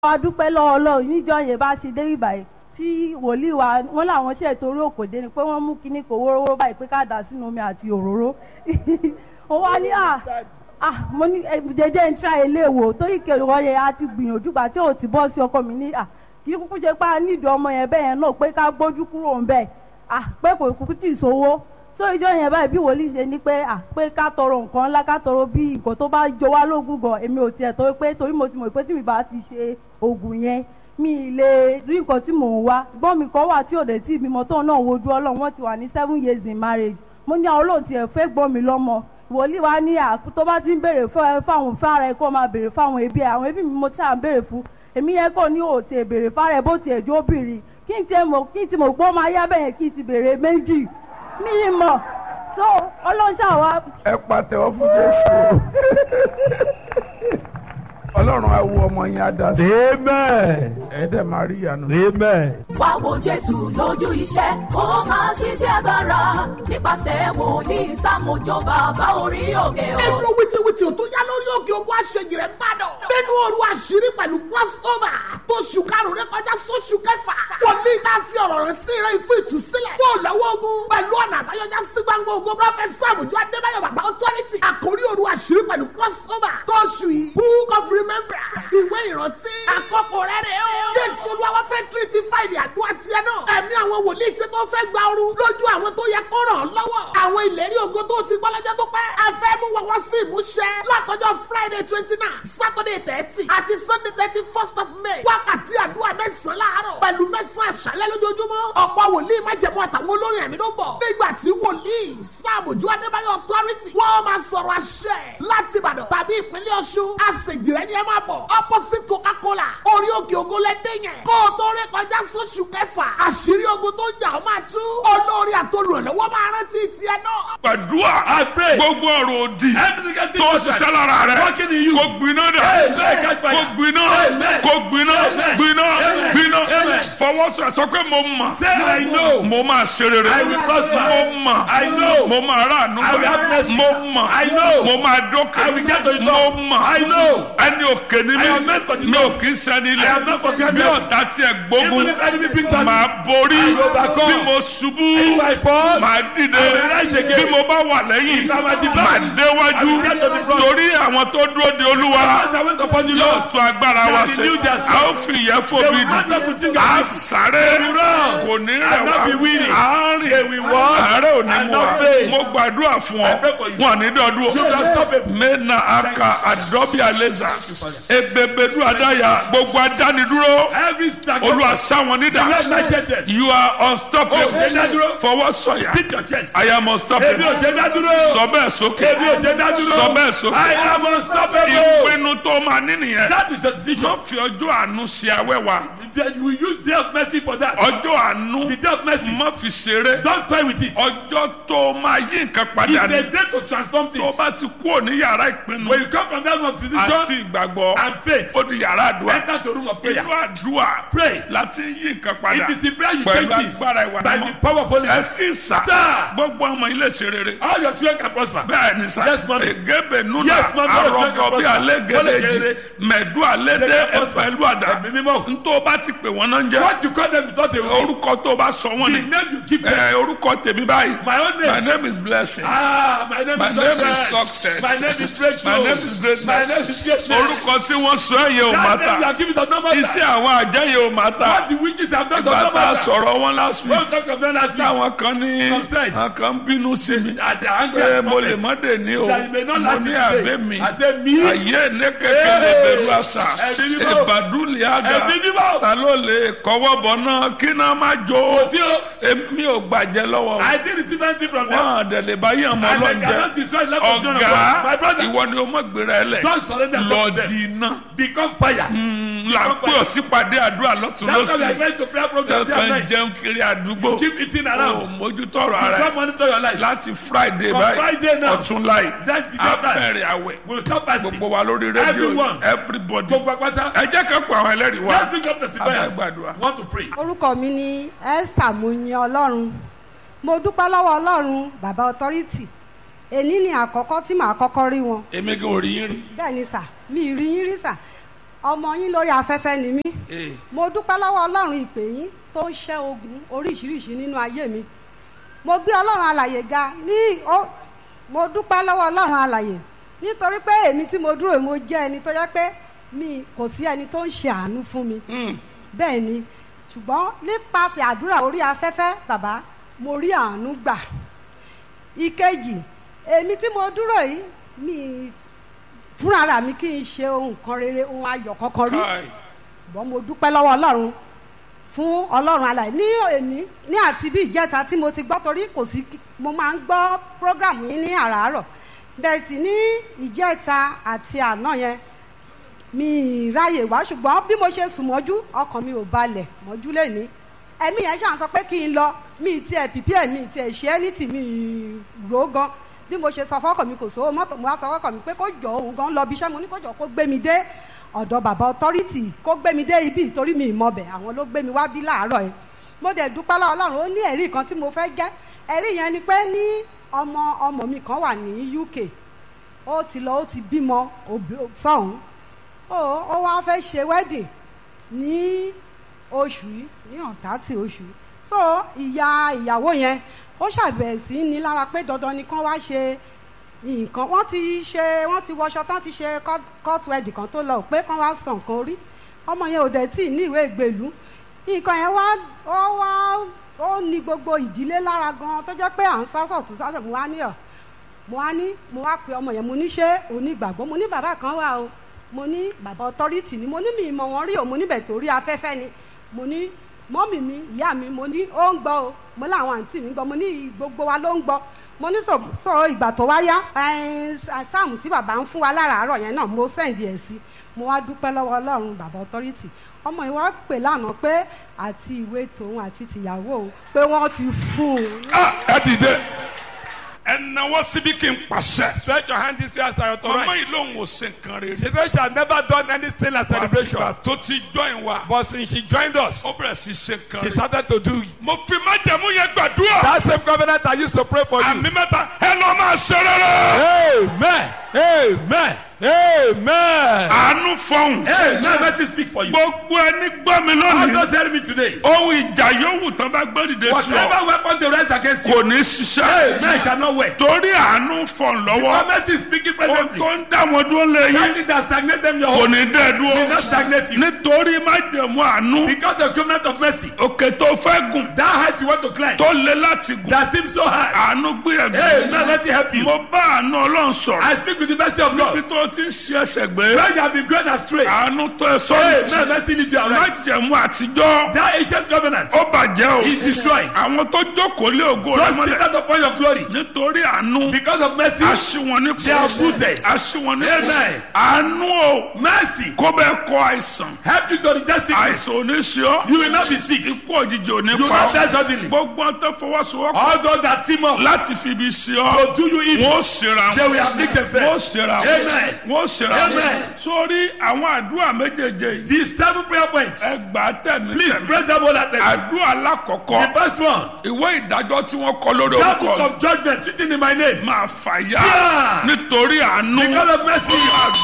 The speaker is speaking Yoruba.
a dúpẹ́ lọ́wọ́ ọlọ́run níjọ́ yẹn bá ṣe dé ìbàyẹ̀ tí wòlíì wa wọ́n làwọn ṣe torí òkòdé ni pé wọ́n mú kíní kò wórówóró báyìí pé ká dà sínú omi àti òróró ó wá ní à ah mo ní eh, jẹjẹ ń tra ilé wò torí kẹwọ́ yẹn a ti gbìyànjú gbà tí ò ti bọ́ sí ọkọ mi ní à kí kúkú ṣe pé a nídìí ọmọ yẹn bẹ́ẹ̀ yẹn náà pé ká gbójú kúrò ń bẹ̀ ah pé kò kúkú tì í sówó so ìjọ yẹn báyìí bí wòlíì ṣe ní pé à pé ká tọrọ nǹkan ńlá ká tọrọ bí nǹkan tó bá jọ wá lógún gan èmi ò tiẹ̀ tó pé torí mo ti mọ̀ pé tí mi bá ti ṣe oògùn yẹn mi ì lè rí nǹkan tí mò ń wá gbọ́n mi kan wà tí ò dé tí ìbímọ tóun náà wojú ọlọ́run wọ́n ti wà ní seven years in marriage mo ní àwọn olóhùn tiẹ̀ fẹ́ gbọ́n mi lọ́mọ wòlíì wa ní àkú tó bá ti ń béèrè fáwọn fára ẹ kó máa béèrè fáwọn ẹbí ẹ àwọn ẹbí mi mo ti à ń béèrè fún èmi yẹn kò ní òtí ẹ béèrè fára ẹ bó tiẹ̀ jó bìrì kí n tiẹ̀ mọ̀ kí n ti mọ̀ pé ó máa yá bẹ́yẹn kí n ti béèrè méjì mi ì mọ̀ so ọlọ́ṣà wa ẹ pàtẹ́wọ́ fún jésù ọlọ́run á wo ọmọ yẹn á dá sí Amen. ẹ dẹ̀ máa rí ìyanu. Amen. wá wo jésù lójú iṣẹ́ kó máa ṣiṣẹ́ agbára nípasẹ̀ wòlíì sámójó bàbá orí òkè o. nínú wìtìwìtì tó yá lórí òkè ogun àṣejì rẹ̀ ń bàdàn. nínú òru àṣírí pẹ̀lú crossover tó ṣù karùn-ún rẹ kọjá sóṣù kẹfà. wòlíì tá a fi ọ̀rọ̀ rẹ̀ sí rẹ̀ fún ìtúsílẹ̀. kó o lọ́wọ́ ogun pẹ̀lú ọ̀nà àbáyọjá sí gbangba ogun prọfẹsì àmójú adébáyọ̀ bàbá authority. àkórí òru àṣírí pẹ̀lú crossover tó ṣù yìí book of remembrance ìwé ìrántí. àkókò rẹ̀ rẹ̀ o. jésù olúwa fẹ́ tírítì fáìlì àdúrà tiẹ̀ náà. ẹ̀mí àwọn wòlíì ṣe tó fẹ́ gba ooru lójú àwọn tó yẹ kó ràn án lọ́wọ́. àwọn ìlérí ògo tó ti gbọ́ lọ́jọ́ tó pẹ́. a fẹ́ mú wọn wọ́n sí ìmúṣẹ. látọjọ́ friday twenty nine saturday thirty àti sunday thirty first of may. wákàtí àdúrà mẹ́sàn-án láàárọ̀ pẹ̀lú mẹ́sàn-án àṣálẹ́ lójoojúmọ́. ọ̀pọ̀ wòlíì májẹ̀mú àtàwọn olórin ẹ̀mí ló ń bọ̀. nígbà tí wòlíì sáàmùjú adébáyọ̀ authority wọ́n máa sọ̀rọ̀ àṣẹ láti ìbàdàn tàbí ìpínlẹ̀ ọ̀ṣun. àṣejìrẹ́ ni ẹ máa bọ̀ opposite coca-cola orí òkè ògo lẹ́dẹ̀ yẹn. kó o tó rí kọjá sóṣù kẹfà àṣírí ogun tó ń jà ó máa tú. olórí àtolùrànlọ́wọ́ máa rántí tiẹ̀ náà. gbàdúrà I pray. gbogbo ọ̀rọ̀ òdì Everything that tó is ṣiṣẹ́ lára rẹ̀ Working in you. kó gbiná dà Amen. kó gbiná Amen. kó gbiná Amen. gbiná Amen. gbiná Amen. fọwọ́sọ sọ pé mo mọ̀ Say I know. mo máa ṣe rere I will prosper. mo mọ̀ I know. mo máa ráàánú I will have mercy. mo mọ̀ I know. mo máa dókè I will get to the mo top. mọ̀ I know. ẹni òkè ni I am meant for the mi mi top. ò kì í sẹ́ni I am not for ilẹ̀ granted. bí ọ̀tá tiẹ̀ gbógun Even if enemy bring battle, màá borí I will overcome. bí mo ṣubú If I fall, màá dìde I will rise again. bí mo bá wà lẹ́yìn If I am at the back, màá déwájú I will get to the front. torí àwọn tó dúró de olúwa As I went upon the yóò Lord, tún agbára wa They ṣe renew their a strength. ó fi ìyẹ́ They fòbi will mount up with dì wings a as sáré They will run kò ní and rẹ̀ not be wá weary. àárín They will walk àárẹ̀ ò ní and mú wa not faint. mo gbàdúrà fún I ọ pray for you. wọn ní dọdún You can stop it. mena aka adọbi aleza ebebedu adaya gbogbo adánidúró Every stack olúwa sáwọn nídà Let my shelter. you are unstoppable Oh, ṣe dá dúró. fọwọ́ sọ̀yà Beat your chest. I am Ebi ò unstoppable ṣe dá dúró. sọ bẹ́ẹ̀ sókè Ebi ò ṣe dá dúró. sọ bẹ́ẹ̀ sókè I am unstoppable. ìpinnu tó máa ní nìyẹn That is the decision. má fi ọjọ́ àánú ṣe awẹ́wà You will use day of mercy for that. ọjọ́ àánú The day of mercy. má fi ṣeré Don't toy with it. ọjọ́ tó máa yí nǹkan It's padà a ní day to transform tó things. bá ti kúrò ní yàrá ìpinnu When you come from that room of àti decision ìgbàgbọ́ and faith, ó di yàrá àdúrà enter to room of prayer. inú àdúrà Pray. láti yí nǹkan padà It is the prayer you pẹ̀lú change this agbára ìwà by the mímọ́ power of Holy ẹ Ghost. sì sà Sir. gbogbo ọmọ ilé ṣe rere All your children can prosper. bẹ́ẹ̀ ni sà Yes, ma'am. egebe nuna Yes, ma'am. arọgọ bí alẹ́ Wọ́n lè ṣe gẹ́lẹ́jì rere. mẹ̀dú alẹ́ They dé can prosper. pẹ̀lú àdá Ẹ̀mí mímọ́. ntọ́ bá ti pè wọ́n náà ń jẹ́ What you call them is not a word. orúkọ tó bá sọ wọ́n The ni name you give them. ẹ orúkọ tèmi báyìí My own my name. name is blessing Ah, my name My is name is success. success. My name is breakthrough. My name is greatness. My name is greatness. orúkọ tí wọ́n sọ ẹ̀ yẹ ò má That name you ta are giving does not matter. iṣẹ́ àwọn àjẹ́ yẹ ò má ta What the witches have done does ìgbà not tá a matter. sọ̀rọ̀ wọn last week Don't talk of them last week. táwọn kan ní Some said. àwọn kan bínú sí mi At the angry pé at the mo lè moment. má dé ní o That you may not mo last ní it àbẹ́ today. mi I say me. ayé ní kékeré bẹ̀rù àṣà Ẹ̀mí mímọ́. ìbàdúlẹ̀ àdá Ẹ̀mí mímọ́. ta ló lè kọ́wọ́ bọ̀ náà kí náà má jó Kò sí o. èmi ò gbàjẹ́ lọ́wọ́ I didn't receive anything from them. wọn àdẹ̀lẹ̀ báyìí ọmọ And they ọlọ́njẹ cannot destroy the life of children of God. ọ̀gá My brother, ìwọ ni o mọ̀ gbéra ẹ lẹ̀ don't surrender lọ yourself to di them. iná Become fire. là ń pè ọ́ sípàdé àdúrà lọ́tún That's why we are lọ́sì going to prayer program day and kẹ́kẹ́ night. jẹun kiri àdúgbò Keep eating ò around. mójútọ́rọ̀ ara Don't ẹ̀ monitor your life. láti friday From báyìí Friday now. ọ̀tún láì That's the day time. abẹ́rẹ́ àwẹ̀ We'll stop fasting. gbogbo wa lórí rédíò Everyone. everybody Gbogbo apáta. ẹ jẹ́ ká pa àwọn ẹlẹ́rìí wa Let's bring up testifiers. Abẹ́gbàdúrà. Want to pray. orúkọ mi ni esther muyin ọlọ́run mo dúpẹ́ lọ́wọ́ ọlọ́run bàbá authority èní ni àkọ́kọ́ tí màá kọ́kọ́ rí wọn èmi gan ò rí yín rí bẹ́ẹ̀ ni sà mi ì rí yín rí sà ọmọ yín lórí afẹ́fẹ́ ni mí Hey. mo dúpẹ́ lọ́wọ́ ọlọ́run ìpè yín tó ń ṣẹ́ ogun oríṣiríṣi nínú ayé mi mo gbé ọlọ́run alàyè ga ní ó mo dúpẹ́ lọ́wọ́ ọlọ́run alàyè nítorí pé èmi tí mo dúró yìí, mo jẹ́ ẹni tó yẹ pé mi kò sí ẹni tó ń ṣe àánú fún mi bẹ́ẹ̀ ni ṣùgbọ́n nípasẹ̀ àdúrà orí afẹ́fẹ́ bàbá mo rí àánú gbà ìkejì èmi tí mo dúró yìí mi fúnra mi kì í ṣe ohun kan rere ohun ayọ̀ kankan rí Kai. ṣùgbọ́n mo dúpẹ́ lọ́wọ́ ọlọ́run fún ọlọ́run alàyè ní òní ní àti bí ìjẹta tí mo ti gbọ́ torí kò sí mo máa ń gbọ́ prógrámù yín ní àràárọ̀ bẹ́ẹ̀ sì ní ìjẹta àti àná yẹn mi ì ráyè wá ṣùgbọ́n bí mo ṣe sùn mọ́jú ọkàn mi ò balẹ̀ mọ́jú lẹ́ni ẹ̀mí yẹn ṣàn sọ pé kí n lọ mi ì tiẹ̀ pìpì ẹ̀ mi ì tiẹ̀ ṣe ẹ́ ní tì mí ì rò ó gan bí mo ṣe sọ fọ́kàn mi kò sówó mọ́tò mo wá sọ fọ́kàn mi pé kó jọ òun gan lọ bí iṣẹ́ mo ní kó jọ kó gbé mi dé ọ̀dọ̀ bàbá ọtọ́rìtì kó gbé mi dé ibi ìtorí mi ìmọ̀bẹ̀ àwọn ló gbé mi wá bí láàárọ̀ yẹn mo dẹ̀ dúpẹ́ lọ́wọ́ ọlọ́run ó ní ẹ̀rí kan tí mo fẹ́ jẹ́ ẹ̀rí yẹn ni pé ní ọmọ ọmọ mi kan wà ní UK ó ti lọ ó ti bímọ òbí- sọ́hún ó ó wá fẹ́ ṣe wedding ní oṣù yìí ní ọ̀tátì oṣù yìí so ìyá ìyàwó yẹn ó ṣàbẹ̀ sí ní lára pé dandan ni kán wá ṣe nǹkan wọ́n ti ṣe wọ́n ti wọṣọ tán ti ṣe court- court wedding kan tó lọ pé kán wá sàn kan orí ọmọ yẹn ò dẹ̀ tí ì ní ìwé ìgbèlú nǹkan yẹn wá ó wá ó ní gbogbo ìdílé lára gan tó jẹ́ pé à ń sásọ̀ tó sásọ̀ mo wá ní ọ̀ mo wá ní mo wá pe ọmọ yẹn mo ní ṣé onígbàgbọ́ mo ní bàbá kan wà o mo ní bàbá ọtọ́rìtì ni mo ní mi ìmọ̀ wọn rí o mo níbẹ̀ torí afẹ́fẹ́ ni mo ní mọ́mì mi ìyá mi mo ní ó ń gbọ́ o mo láwọn àǹtí mi gbọ́ mo ní gbogbo wa ló ń gbọ́ mo ní sọ sọ ìgbà tó wá yá ẹn, sáàmù tí bàbá ń fún wa láràárọ̀ yẹn náà mo sẹ́ǹdì ẹ̀ sí mo wá dúpẹ́ lọ́wọ́ ọlọ́run bàbá ọtọ́rìtì ọmọ yìí wá pè lánàá pé àti ìwé tòun àti tìyàwó òun pé wọ́n ti fún un Ah, ẹ dìde ẹ náwó síbi kí n pàṣẹ. Stretch your hand this way as I mama yìí authorize. lòun ò ṣe nǹkan rere. She said she had never done anything as celebration. àtìgbà tó ti join wa. But since she joined us, ó bẹ̀rẹ̀ sí ṣe nǹkan she rere. started to do it. mo fi májẹ̀mú yẹn gbàdúrà. That same covenant I used to pray for you. àmì mẹ́ta ẹ lọ́ máa ṣe rere. Amen. Amen. Amen. àánú fọhùn. Amen. Let me speak for you. gbogbo ẹni gbọ́ mi God lónìí. just heard me today. ohun ìjà yòówù tán bá gbé dìde sí ọ. Whatever weapon they rise against you, kò ní ṣiṣẹ́. amen shall not work. torí àánú fọhùn lọ́wọ́. Government is speaking ohun presently. tó ń dá wọn dúró lé That yín. thing that stagnate them your kò home ní dẹ́ will not dúró. stagnate you. nítorí májẹ̀mú àánú. Because the covenant of mercy, òkè tó fẹ́ gùn. that height you want to climb, tó lé láti gùn. that seems so high. àánú gbìyànjú. Amen. Let me help you. mo bá àánú ọlọ́run sọ̀rọ̀. I speak with the mercy of níbi God. tó ti ń ṣe ẹsẹ̀ gbé. Where you have been going astray, àánú tó ẹ amen. sọ́nù. Mercy lead you aright. májẹ̀mú àtijọ́. That ancient covenant ó bàjẹ́ o. is destroyed. àwọn tó jókòó lé ògo rẹ Just sit mọ́lẹ̀. down upon your glory. nítorí àánú. Because of mercy, aṣíwọn ní They are rooted. aṣíwọn ní Amen. àánú o. mercy kó bẹ́ẹ̀ kọ àìsàn. help you to reject sickness. àìsàn ò ní ṣe ọ́. You will not be sick. ikú òjijì ò ní You will pa not die ọ́. suddenly. gbogbo ọ̀n tó fọwọ́sowọ́pọ̀ All those that team up láti fi ibi ṣe ọ́. to do you evil, wọ́n ṣera they wọn. will afflict wọ́n themselves. ṣera wọn. Amen. wọ́n ṣera wọn. Amen. sórí àwọn àdúrà méjèèjì yìí. These seven prayer points. ẹ gbà á tẹ̀mí Please tẹ̀mí. pray them all at them. àdúrà alákọ̀ọ́kọ́. The first one, ìwé ìdájọ́ tí wọ́n kọ lórí that book orúkọ of judgment written in my name. máa fàyà Yeah. nítorí àánú. Because of mercy.